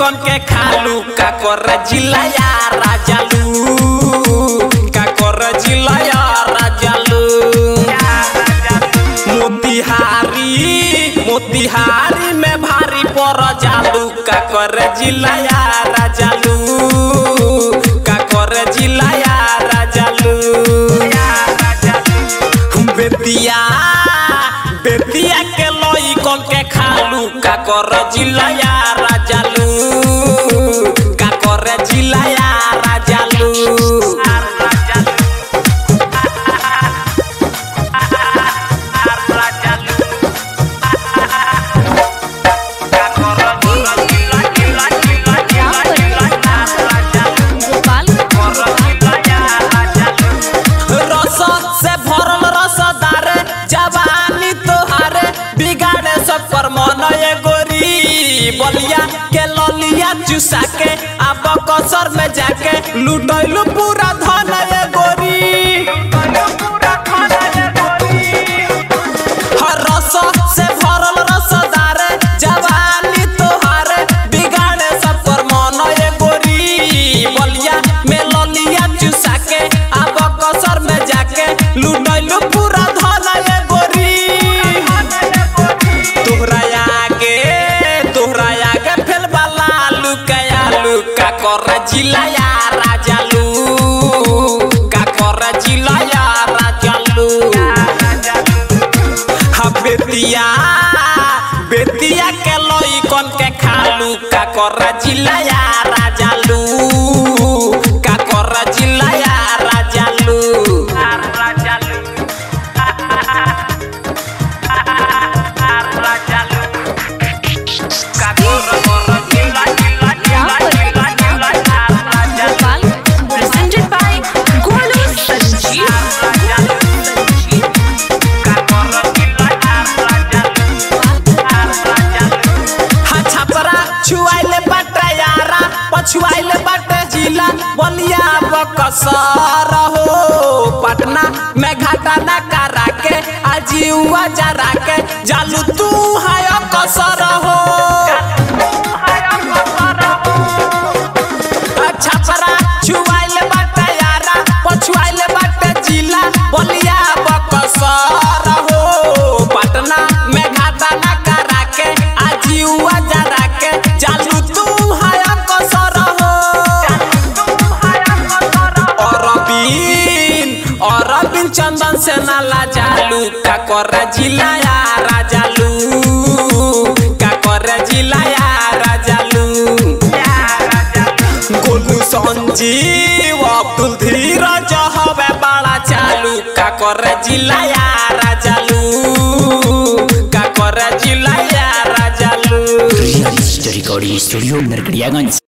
कन के खालू का कर जिलाया राजालू का कर जिलाया राजालू मोतिहारी मोतिहारी में भारी पर जालू का कर जिलाया राजालू का कर जिलाया राजालू बेतिया बेतिया के लोई कन के खालू का कर जिलाया राजालू का कर जिलाया राजालू रस से भरल रसदार जवानी तोहारे बिगाड़े सब पर मन ये गोरी बलिया के ललिया चुसा के अब कसर में जाके लुटैलू पूरा धन ये गोरी हर रस से भरल रसदार जवानी तोहारे बिगाड़े सब पर मन ये गोरी बलिया में ललिया चुसा के अब कसर में जाके लुटैलू पूरा धन ये गोरी तोहरा आगे तोहरा आगे फेल वाला लुकाया लुका कर जिलाया राजालू का कर जिलाया राजालू हा बेतिया बेतिया के लोई कन के खालू का कर जिलाया राजालू का कर जिलाया राजालू Presented by Golu Sanjeev. हा छपरा छुआइले बाटे यारा पछुआइले बाटे जिला बलिया बकसर हो पटना में घाटा न करा के आजीवा जरा के जालू तू है कसर हो छपरा छुआइले बाटे यारा पछुआइले बाटे जिला बलिया बकसर हो पटना में घाटा न करा के आजीवा जरा के जालू तू है कसर हो अरबीन अरबीन चंदन से नाला जालू का कर जिलाया राजालू का कर जिलाया राजालू गोलू संजीव अब्दुल धीरज हवे बड़ा चालू का कर जिलाया राजालू का कर जिलाया राजालू real story recording studio Narkatiaganj